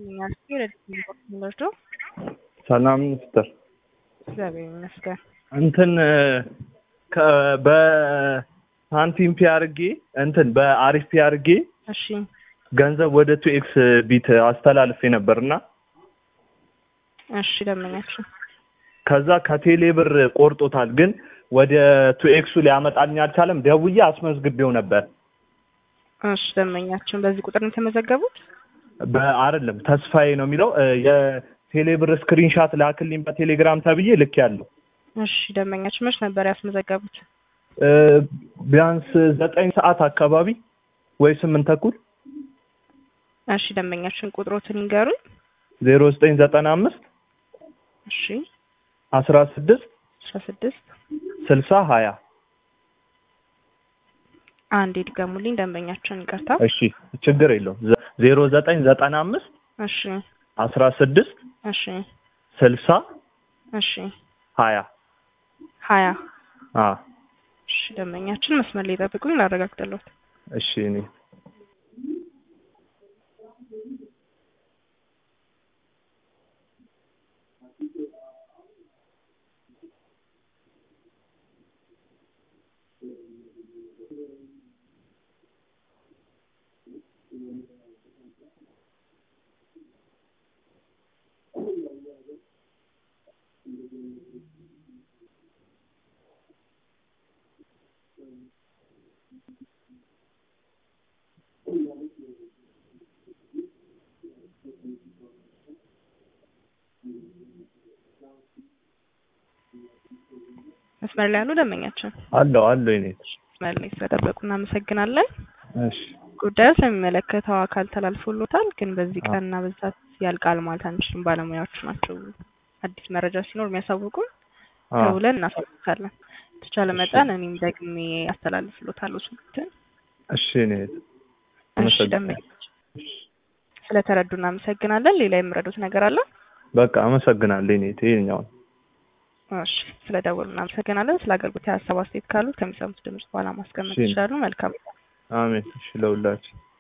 ይመስለኛል። ረድቶ ሰላም ሚኒስትር እግዚአብሔር ይመስገን። እንትን ከ- በሳንቲም ፒ አርጌ እንትን በአሪፍ ፒ አርጌ እሺ ገንዘብ ወደ ቱ ኤክስ ቢት አስተላልፌ ነበርና እሺ ደመኛችን ከዛ ከቴሌ ብር ቆርጦታል፣ ግን ወደ ቱ ኤክሱ ሊያመጣልኝ አልቻለም። ደውዬ አስመዝግቤው ነበር። እሺ ደመኛችን በዚህ ቁጥር ነው የተመዘገቡት? በአይደለም ተስፋዬ ነው የሚለው እ፣ የቴሌ ብር ስክሪንሻት ላክልኝ በቴሌግራም ተብዬ ልክ ያለው እሺ ደመኛችን መች ነበር ያስመዘገቡት? ቢያንስ ዘጠኝ ሰዓት አካባቢ ወይ ስምንት ተኩል እሺ ደመኛችን ቁጥሮትን ይንገሩኝ። ዜሮ ዘጠኝ ዘጠና አምስት እሺ አስራ ስድስት አስራ ስድስት ስልሳ ሀያ አንድ ድገሙልኝ ደንበኛችን ይቅርታ። እሺ ችግር የለውም ዜሮ ዘጠኝ ዘጠና አምስት እሺ አስራ ስድስት እሺ ስልሳ እሺ ሀያ ሀያ አ እሺ ደንበኛችን መስመር ላይ ጠብቁኝ ላረጋግጥልዎት። እሺ እኔ መስመር ላይ ያሉ ደንበኛችን አለው አለው እኔ መስመር ላይ ስለጠበቁ እናመሰግናለን። እሺ ጉዳዩ ስለሚመለከተው አካል ተላልፎሎታል፣ ግን በዚህ ቀንና በዛት ያልቃል ማለት አንችልም። ባለሙያዎቹ ናቸው አዲስ መረጃ ሲኖር የሚያሳውቁን። አ ደውለን እናሳውቃለን። የተቻለ መጠን እኔም ደግሜ አስተላልፍሎታለሁ ስልክትን። እሺ እኔ እሺ ደንበኛችን ስለተረዱ እናመሰግናለን። ሌላ የምረዱት ነገር አለ? በቃ አመሰግናለሁ እኔ ይሄኛውን እሺ ስለደወሉ እናመሰግናለን። ስለ አገልግሎት የሀሳብ አስተያየት ካሉት ከሚሰሙት ድምጽ በኋላ ማስቀመጥ እሺ። ይችላሉ። መልካም አሜን። እሺ ለሁላችን